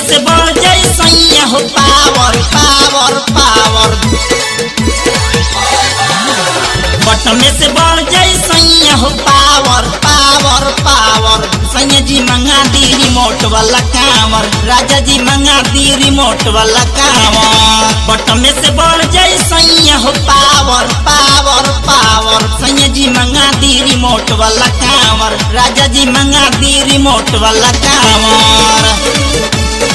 से बढ़ जाई सैया हो पावर पावर पावर बटमे से बढ़ जाई सैया हो पावर पावर पावर सैया जी मंगा दी रिमोट वाला कांवर राजा जी मंगा दी रिमोट वाला कांवर बटमे से बढ़ जाई सैया हो पावर पावर पावर सैया जी मंगा दी रिमोट वाला कांवर राजा जी मंगा दी रिमोट वाला कांवर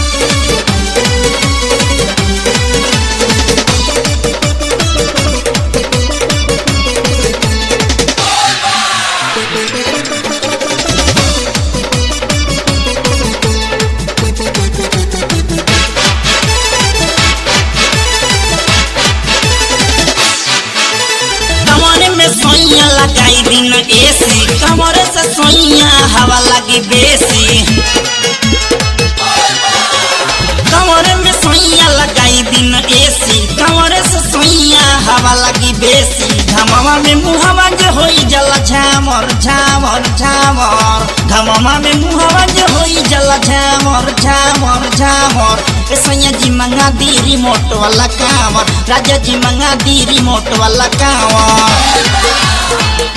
कमरे में सोइया लगाई दिन एसी कमरे से सोइया हवा लगी बेसी कमरे में सोइया लगाई दिन एसी कमरे से सोइया हवा लगी बेसी धमवा में मुहवा जो होई जला झामर झामर झामर धमवा में मुहवा जो होई जला झामर झामर झामर ए सैया जी मंगा दी रिमोट वाला कांवर राजा जी मंगा दी रिमोट वाला कांवर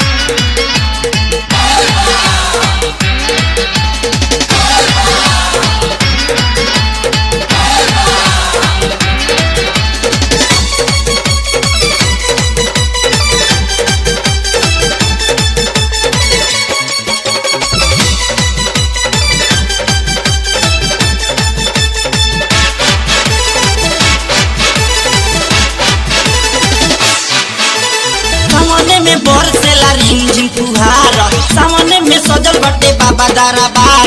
सामने में बरसेला रिमझिम फुहार सामने में सजल बटे बाबा दरबार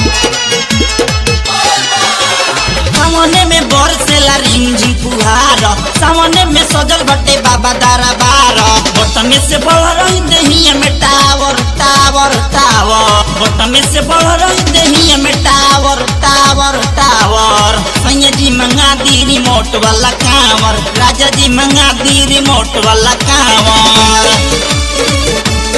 सामने में बरसेला रिमझिम फुहार सामने में सजल बटे बाबा दरबार बटमे से बढ़ रही दहिया में टावर टावर टावर बटमे से बढ़ रही दहिया में टावर टावर टावर सैया जी मंगा दी रिमोट वाला कांवर राजा जी मंगा दी रिमोट वाला कांवर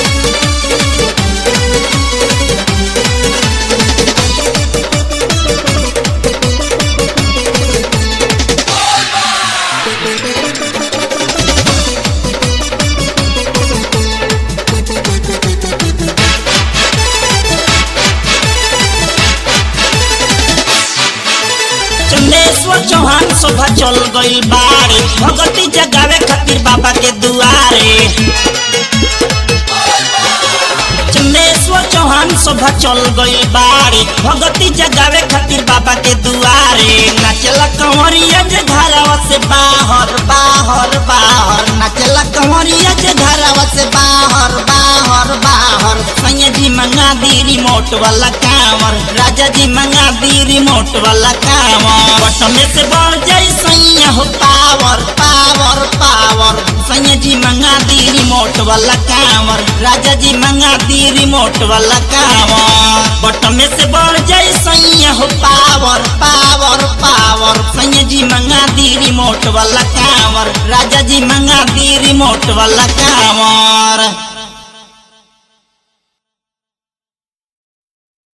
चंदेश्वर चौहान शोभा चल गई बारे भगती जगावे खातिर बाबा के दुआरे चंदेश्वर चौहान शोभा चल गई बारे भगती जगावे खातिर बाबा के दुआरे नाचला कंवरिया जे घरवा से बाहर बाहर बाहर नाचला कंवरिया जे घरवा से बाहर बाहर बाहर सैया जी मंगा दी रिमोट वाला कांवर राजा जी मंगा दी रिमोट वाला कांवर बटमे से बढ़ जाई सैया हो पावर पावर पावर सैया जी मंगा दी रिमोट वाला कांवर राजा जी मंगा दी रिमोट वाला कांवर बटमे से बढ़ जाई सैया हो पावर पावर पावर सैया जी मंगा दी रिमोट वाला कांवर राजा जी मंगा दी रिमोट वाला कांवर